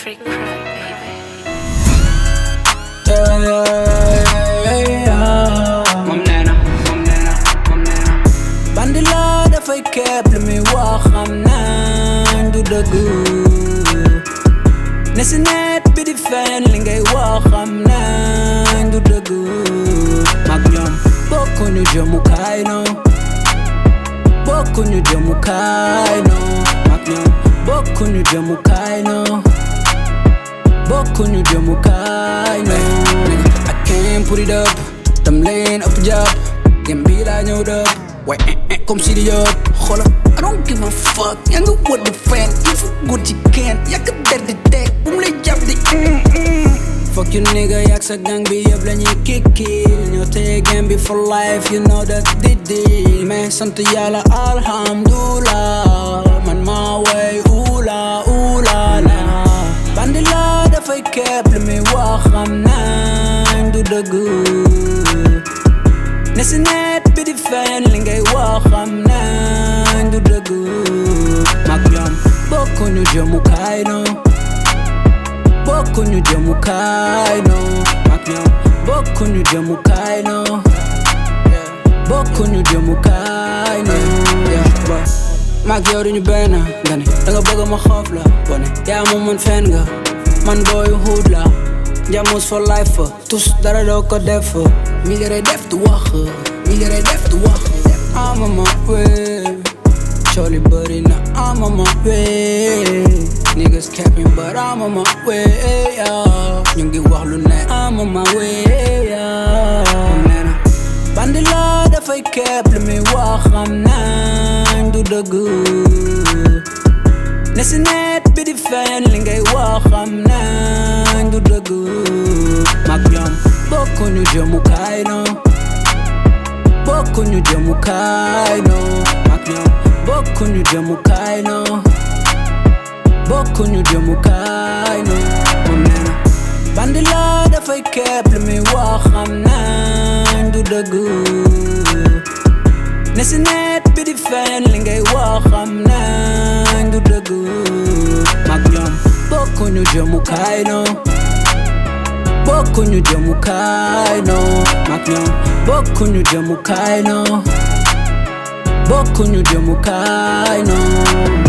Freak Crowd, baby. Yeah, yeah, yeah. moom nee na moom nee na moom nee na bandi la dafay képp lu muy wax xam nañ du dëgg ne si net bi di fen li ngay wax xam nañ du dëgg mag ñoom bokkuñu jëmukaay no bokkuñu jëmukaay no mag ñoom bokkuñu jëmukaay no bokkuñu jëmukaay no I came put it up dam leen ëpp jàpp gem bi laa ñëw dëpp waaye eh eh comme si di yëpp xoolal I don't give a fuck yaa nga wër di fen il faut góor ci kenn yàgg der di teg bu mu lay jàpp di mm, mm. Fuck you nigga yak sa gang bi yëpp la ñuy kikkil ñoo téye game bi for life you know that di di mais sant yàlla alhamdulilah man maa way ula ula la bandi la dafay képp lu muy wax xam nañ du dëgg ne si net bi di fen li ngay wax xam nañ du dëgg mag ñoom bokkuñu jëmukaay no bokkuñu jëmukaay no mag ñoom bokkuñu jëmukaay no bokkuñu jëmukaay no yeah, boy. mag yow duñu benn nga ne danga bëgg ma xoof la bone yaa moom man fen nga man booyu xuut la njamus for life tous dara doo ko def mi ngi def du wax mi ngi def du wax ama ma wee cooli bëri na ama ma wee niggas capping but ama ma wee ñu ngi wax lu ne ama ma wee nee na bandi la dafay képp lu muy wax xam nañ du dëgg ne si net bi di fen li ngay wax xam nañ du dëgg mag ñoom bokkuñu jëmukaay no bokkuñu jëmukaay no mag ñoom bokkuñu jëmukaay no bokkuñu jëmukaay no moom nee na bandi la dafay képp lu muy wax xam nañ du dëgg ne si net bi di fen li ngay wax xam nañ du dëgg mag ñoom bokkuñu jëmukaay no bokkuñu jëmukaay no mag ñoom bokkuñu jëmukaay no bokkuñu jëmukaay no